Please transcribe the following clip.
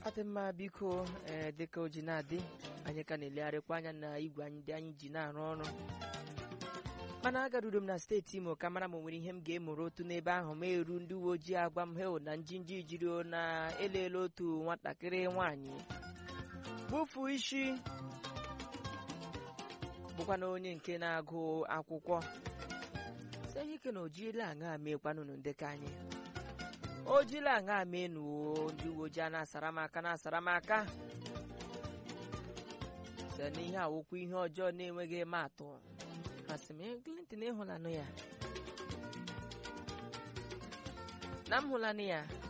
ọ dị mma biko ee dịka o ji na-adị anyị ka na-elegharịkwa anya na igwe anyị ndị anyị ji na-arụ ọrụ mana agaruru m na steeti imo ka mara ma o nwere ihe m ga-emụrụ otu n'ebe ahụ ma eru ndị uwe ojii agwa m hel na njinji jiri o na elele otu nwatakịrị nwaanyị gbufu isi bụkwa na onye nke na-agụ akwụkwọ sie ike na ojila aṅa meekwanụnụ ndekọ anyị ojila aṅa menuo ndị uwe ojii a na-asara m aka na-asara m aka site n'ihe awụkwu ihe ọjọọ na-enweghị eme atụ asị m Clinton ịhụlanụ ya na m hụlanụ ya